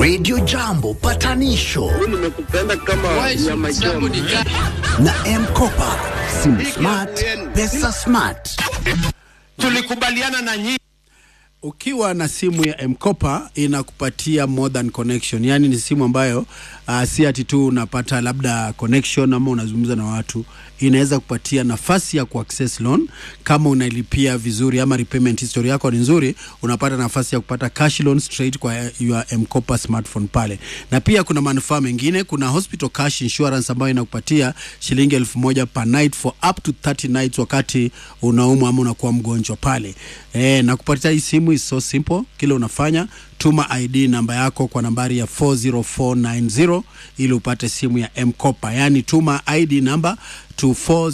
Radio Jambo patanisho nimekupenda kama nyama choma. na Mkopa, simu smart, pesa smart. Tulikubaliana na nyinyi Ukiwa na simu ya Mkopa inakupatia more than connection, yaani ni simu ambayo uh, si ati tu unapata labda connection ama unazungumza na watu, inaweza kupatia nafasi ya kuaccess loan kama unailipia vizuri ama repayment history yako ni nzuri, unapata nafasi ya kupata cash loan straight kwa your Mkopa smartphone pale, na pia kuna manufaa mengine. Kuna hospital cash insurance ambayo inakupatia shilingi elfu moja per night for up to 30 nights wakati unaumwa ama unakuwa mgonjwa pale. E, na kupatia hii simu is so simple. Kile unafanya tuma ID namba yako kwa nambari ya 40490 ili upate simu ya Mkopa, yaani tuma ID namba to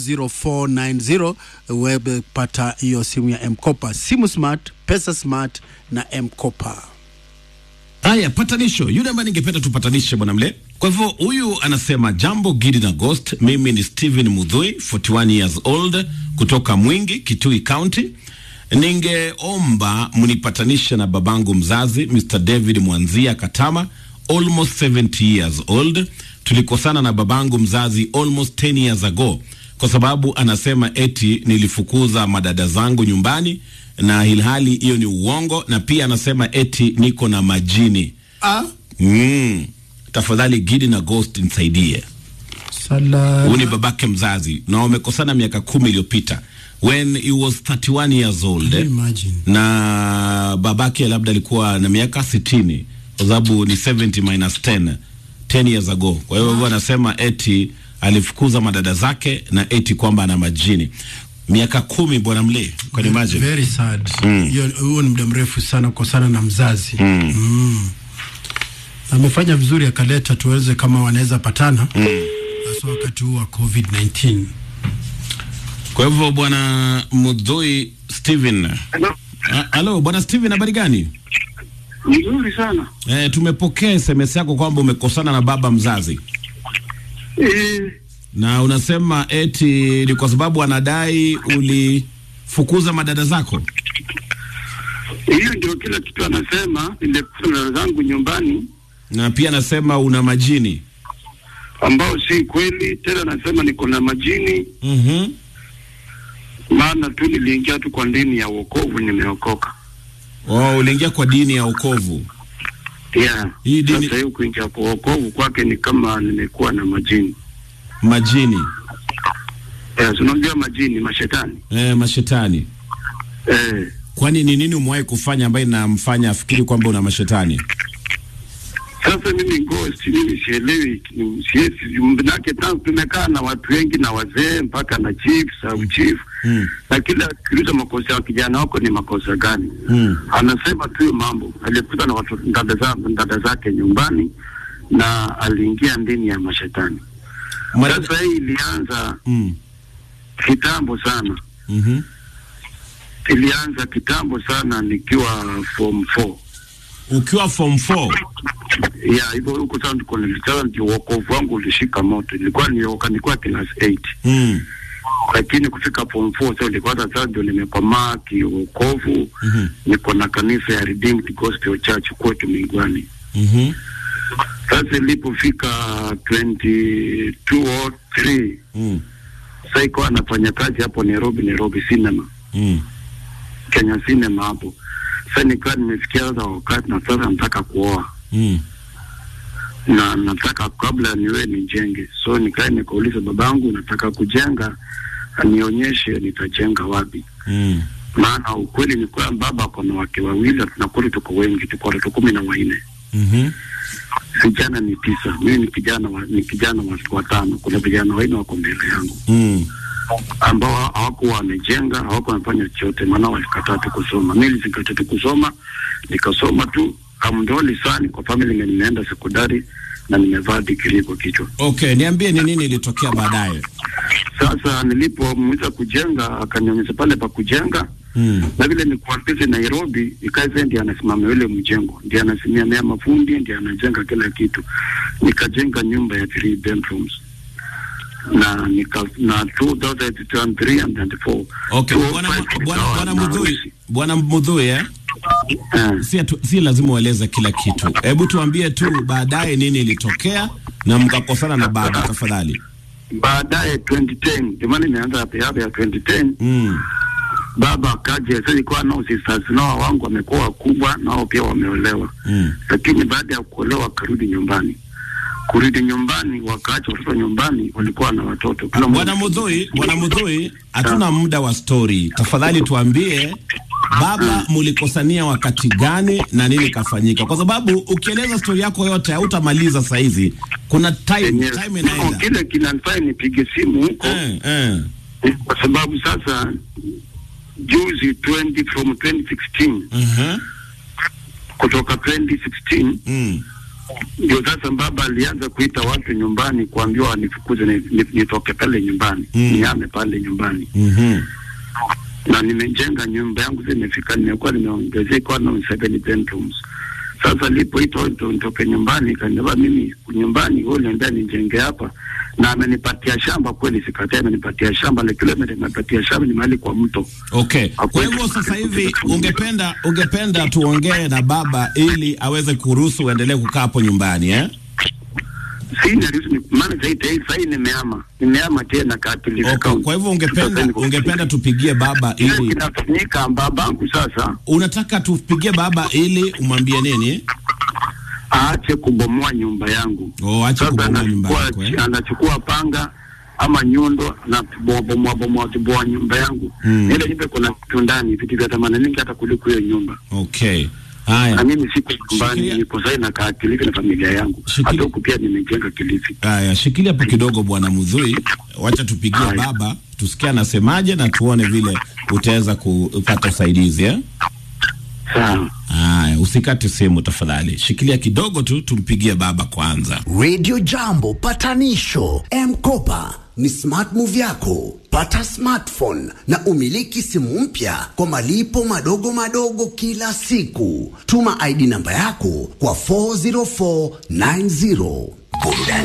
40490 uweze kupata hiyo simu ya Mkopa. Simu smart, pesa smart na Mkopa. Haya, patanisho. Yule ambaye ningependa tupatanishe bwana mle. Kwa hivyo huyu anasema jambo Gidi na Ghost, mimi ni Steven Mudhui, 41 years old, kutoka Mwingi, Kitui County. Ningeomba mnipatanishe na babangu mzazi Mr. David Mwanzia Katama, almost 70 years old. Tulikosana na babangu mzazi almost 10 years ago kwa sababu anasema eti nilifukuza madada zangu nyumbani na ilhali hiyo ni uongo, na pia anasema eti niko na majini. Ah, Mm. Tafadhali Gidi na Ghost nisaidie. sala Huyu ni babake mzazi na wamekosana miaka kumi iliyopita when he was 31 years old eh? imagine. na babake labda alikuwa na miaka sitini kwa sababu ni 70 minus 10 10 years ago. Kwa hiyo wow. anasema eti alifukuza madada zake na eti kwamba ana majini miaka kumi, bwana mle, can you imagine? Very sad. Hiyo huo ni muda mrefu sana kukosana na mzazi. Mm. Amefanya vizuri akaleta tuweze kama wanaweza patana. Hasa wakati huu wa COVID-19. Kwa hivyo bwana Mudhui Steven, Ah, halo bwana Steven, habari gani? Nzuri sana. E, tumepokea SMS yako kwamba umekosana na baba mzazi Eh, na unasema eti ni kwa sababu anadai ulifukuza madada zako. hiyo ndio kila kitu anasema. Nilikuta dada zangu nyumbani na pia anasema una majini. ambao si kweli. Tena anasema niko na majini, Mhm. maana tu niliingia tu kwa dini ya wokovu, nimeokoka. Oh, uliingia kwa dini ya wokovu. Yeah. Hii dini- Sasa hiyo kuingia kwa wokovu kwake ni kama nimekuwa na majini. Majini. Yes, unajua majini, mashetani. Eh, mashetani. Eh, Kwani ni nini umewahi kufanya ambaye inamfanya afikiri kwamba una mashetani? sasa mimi ghost, mimi sielewi, ni- siwezi manake, tangu tumekaa na watu wengi na wazee mpaka na chief sub chief Mm. na kila kiuliza makosa ya kijana wako ni makosa gani? Mm. Anasema tu hiyo mambo, alikuta na watu dada za dada zake nyumbani na aliingia ndani ya mashetani. Madada- Sasa hii ilianza Mm. kitambo sana, Mhm. ilianza kitambo sana nikiwa form 4 Ukiwa form 4. ya hivyo huko sasa ndiko nilitaka ndio wokovu wangu ulishika moto. Nilikuwa nioka nilikuwa class 8 Mm. lakini kufika form 4 sasa nilikuwa sasa ndio nimekomaa kiokovu. Mhm. Niko na kanisa ya Redeemed Gospel Church kwetu Mingwani. Mhm. Sasa ilipofika 22 or 3 Mm. sasa ikawa anafanya kazi hapo Nairobi, Nairobi Cinema, Mm. Kenya Cinema hapo. Sasa nikawa nimefikia sasa wakati na sasa nataka kuoa Mm. na nataka kabla niwe nijenge. So nikaa nikauliza babangu, nataka kujenga, anionyeshe nitajenga wapi. Mm. Maana ukweli ni kwamba baba ako na wake wawili, na tunakuli tuko wengi, tuko watoto kumi na wanne, Mhm. vijana ni tisa, mimi ni kijana wa, ni kijana wa watano. Kuna vijana wanne wako mbele yangu Mm. ambao hawakuwa wamejenga, hawakuwa wamefanya chochote, maana walikataa tu kusoma. Mimi nilikataa tu kusoma, nikasoma tu amdoli sana kwa family, na nimeenda sekondari na nimevaa degree kwa kichwa. Okay, niambie ni nini ilitokea baadaye? Sasa nilipomweza kujenga akanionyesha pale pa kujenga Mm. na vile nikuambize Nairobi, ikaza ndiye anasimamia yule mjengo, ndiye anasimamia mafundi, ndiye anajenga kila kitu. Nikajenga nyumba ya three bedrooms na nika na 2003 and 4 Okay, bwana bwana bwana Mudhui, bwana Mudhui eh? Eh. si, atu, si lazima ueleze kila kitu. Hebu tuambie tu baadaye nini ilitokea na mkakosana na baba, tafadhali. Baadaye 2010 ndio maana nimeanza hapo hapo ya 2010 Mm. baba akaja. Sasa ilikuwa nao sisters nao wangu wamekuwa wakubwa, nao pia wameolewa Mm. lakini baada ya kuolewa wakarudi nyumbani. Kurudi nyumbani, wakaacha watoto nyumbani, walikuwa na watoto kila Bwana mmoja- Mudhui, Bwana Mudhui, hatuna muda wa story. Tafadhali tuambie baba, mulikosania wakati gani na nini kafanyika? Kwa sababu ukieleza story yako yote hautamaliza saa hizi. Kuna time, Yenyewe. time No, inaenda. kile kinanifanya nipige simu huko Eh, eh. kwa sababu sasa juzi 20 from 2016 Uh-huh. kutoka 2016 Mm. ndio sasa baba alianza kuita watu nyumbani kuambiwa wanifukuze ni- ni- nitoke pale nyumbani Mm. niame pale nyumbani Mhm. na nimejenga nyumba yangu sasa imefika nimekuwa nimeongezeka na seven bedrooms sasa lipoitwa ndo nitoke nyumbani kaniambia mimi nyumbani wewe niambia nijenge hapa na amenipatia shamba kweli sikatai amenipatia shamba la kilomita amenipatia shamba ni mahali kwa mto Okay. Kwa hivyo sasa hivi ungependa ungependa tuongee na baba ili aweze kuruhusu uendelee kukaa hapo nyumbani eh? sina reason maana sasa hivi sasa nimeama nimeama tena Kilifi Okay. County. Kwa hivyo ungependa Sasa niko- ungependa tupigie baba Kile ili kinafanyika babangu sasa unataka tupigie baba ili umwambie nini? aache kubomoa nyumba yangu. Oh, ache Sasa kubomoa nyumba anachukua- yako eh? anachukua panga ama nyundo na bomoa bomoa bomoa bomoa nyumba yangu Mm. ile nyumba kuna vitu ndani vitu vya thamani nyingi hata kuliko hiyo nyumba Okay. na Haya. mimi siko nyumbani Shikilia- niko sasa nakaa Kilifi na familia yangu Shikilia- hata huku pia nimejenga Kilifi Haya, shikilia hapo kidogo bwana Mudhui. Wacha tupigie Haya. baba tusikie anasemaje na tuone vile utaweza kupata usaidizi eh? sawa Haya, usikate simu tafadhali. Shikilia kidogo tu tumpigie baba kwanza. Radio Jambo patanisho M-Kopa ni smart move yako. Pata smartphone na umiliki simu mpya kwa malipo madogo madogo kila siku. Tuma ID namba yako kwa 40490. Burudani